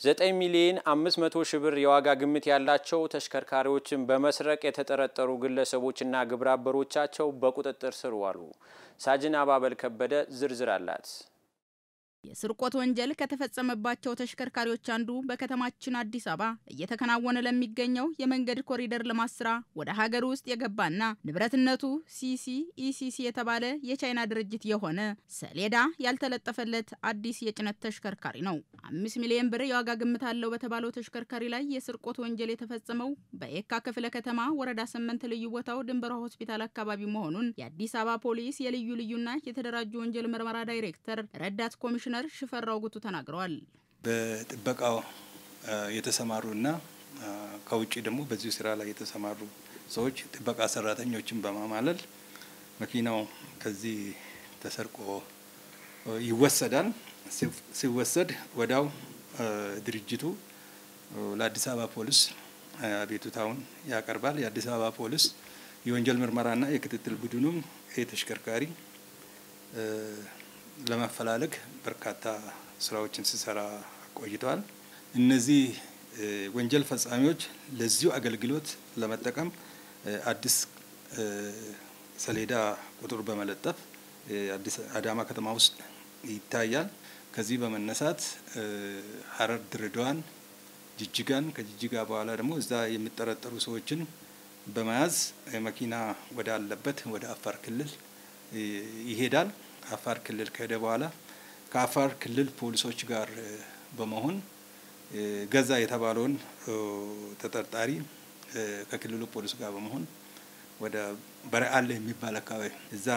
9 ሚሊዮን 500 ሺህ ብር የዋጋ ግምት ያላቸው ተሽከርካሪዎችን በመስረቅ የተጠረጠሩ ግለሰቦችና ግብረ አበሮቻቸው በቁጥጥር ስር ዋሉ። ሳጅን አባበል ከበደ ዝርዝር አላት። የስርቆት ወንጀል ከተፈጸመባቸው ተሽከርካሪዎች አንዱ በከተማችን አዲስ አበባ እየተከናወነ ለሚገኘው የመንገድ ኮሪደር ልማት ስራ ወደ ሀገር ውስጥ የገባና ንብረትነቱ ሲሲ ኢሲሲ የተባለ የቻይና ድርጅት የሆነ ሰሌዳ ያልተለጠፈለት አዲስ የጭነት ተሽከርካሪ ነው። አምስት ሚሊዮን ብር የዋጋ ግምት አለው በተባለው ተሽከርካሪ ላይ የስርቆት ወንጀል የተፈጸመው በየካ ክፍለ ከተማ ወረዳ ስምንት ልዩ ቦታው ድንበሯ ሆስፒታል አካባቢ መሆኑን የአዲስ አበባ ፖሊስ የልዩ ልዩና የተደራጁ ወንጀል ምርመራ ዳይሬክተር ረዳት ኮሚሽነር ሽፈራው ጉቱ ተናግረዋል። በጥበቃው የተሰማሩና ከውጭ ደግሞ በዚሁ ስራ ላይ የተሰማሩ ሰዎች ጥበቃ ሰራተኞችን በማማለል መኪናው ከዚህ ተሰርቆ ይወሰዳል። ሲወሰድ ወዲያው ድርጅቱ ለአዲስ አበባ ፖሊስ አቤቱታውን ያቀርባል። የአዲስ አበባ ፖሊስ የወንጀል ምርመራና የክትትል ቡድኑም የተሽከርካሪ ለማፈላለግ በርካታ ስራዎችን ሲሰራ ቆይተዋል። እነዚህ ወንጀል ፈጻሚዎች ለዚሁ አገልግሎት ለመጠቀም አዲስ ሰሌዳ ቁጥር በመለጠፍ አዲስ አዳማ ከተማ ውስጥ ይታያል። ከዚህ በመነሳት ሀረር፣ ድሬዳዋን፣ ጅጅጋን ከጅጅጋ በኋላ ደግሞ እዛ የሚጠረጠሩ ሰዎችን በመያዝ መኪና ወደ አለበት ወደ አፋር ክልል ይሄዳል። አፋር ክልል ከሄደ በኋላ ከአፋር ክልል ፖሊሶች ጋር በመሆን ገዛ የተባለውን ተጠርጣሪ ከክልሉ ፖሊስ ጋር በመሆን ወደ በረአለ የሚባል አካባቢ እዛ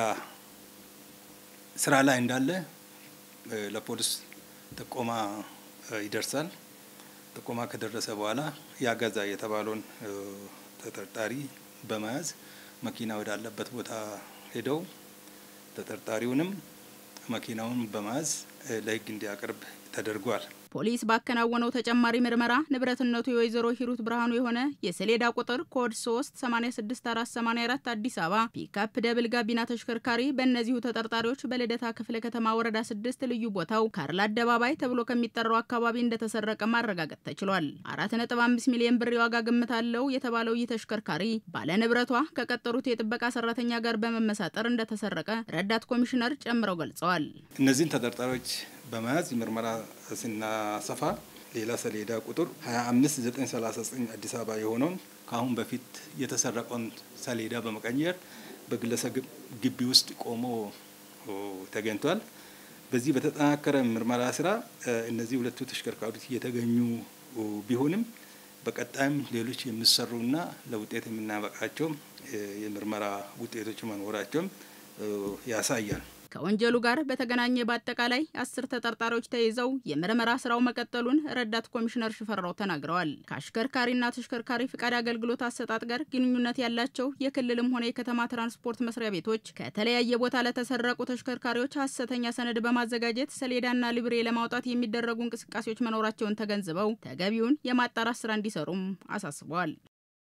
ስራ ላይ እንዳለ ለፖሊስ ጥቆማ ይደርሳል። ጥቆማ ከደረሰ በኋላ ያገዛ የተባለውን ተጠርጣሪ በመያዝ መኪና ወዳለበት ቦታ ሄደው ተጠርጣሪውንም መኪናውን በመያዝ ለሕግ እንዲያቀርብ ተደርጓል። ፖሊስ ባከናወነው ተጨማሪ ምርመራ ንብረትነቱ የወይዘሮ ሂሩት ብርሃኑ የሆነ የሰሌዳ ቁጥር ኮድ 3 86484 አዲስ አበባ ፒካፕ ደብል ጋቢና ተሽከርካሪ በእነዚሁ ተጠርጣሪዎች በልደታ ክፍለ ከተማ ወረዳ 6 ልዩ ቦታው ካርል አደባባይ ተብሎ ከሚጠራው አካባቢ እንደተሰረቀ ማረጋገጥ ተችሏል። 4.5 ሚሊዮን ብር የዋጋ ግምት አለው የተባለው ይህ ተሽከርካሪ ባለ ንብረቷ ከቀጠሩት የጥበቃ ሰራተኛ ጋር በመመሳጠር እንደተሰረቀ ረዳት ኮሚሽነር ጨምረው ገልጸዋል። እነዚህን ተጠርጣሪዎች በመያዝ ምርመራ ስናሰፋ ሌላ ሰሌዳ ቁጥር 25939 አዲስ አበባ የሆነውን ከአሁን በፊት የተሰረቀውን ሰሌዳ በመቀየር በግለሰብ ግቢ ውስጥ ቆሞ ተገኝቷል። በዚህ በተጠናከረ ምርመራ ስራ እነዚህ ሁለቱ ተሽከርካሪዎች እየተገኙ ቢሆንም በቀጣይም ሌሎች የሚሰሩና ለውጤት የምናበቃቸው የምርመራ ውጤቶች መኖራቸውም ያሳያል። ከወንጀሉ ጋር በተገናኘ በአጠቃላይ አስር ተጠርጣሪዎች ተይዘው የምርመራ ስራው መቀጠሉን ረዳት ኮሚሽነር ሽፈራው ተናግረዋል። ከአሽከርካሪና ተሽከርካሪ ፍቃድ አገልግሎት አሰጣጥ ጋር ግንኙነት ያላቸው የክልልም ሆነ የከተማ ትራንስፖርት መስሪያ ቤቶች ከተለያየ ቦታ ለተሰረቁ ተሽከርካሪዎች ሀሰተኛ ሰነድ በማዘጋጀት ሰሌዳና ሊብሬ ለማውጣት የሚደረጉ እንቅስቃሴዎች መኖራቸውን ተገንዝበው ተገቢውን የማጣራት ስራ እንዲሰሩም አሳስበዋል።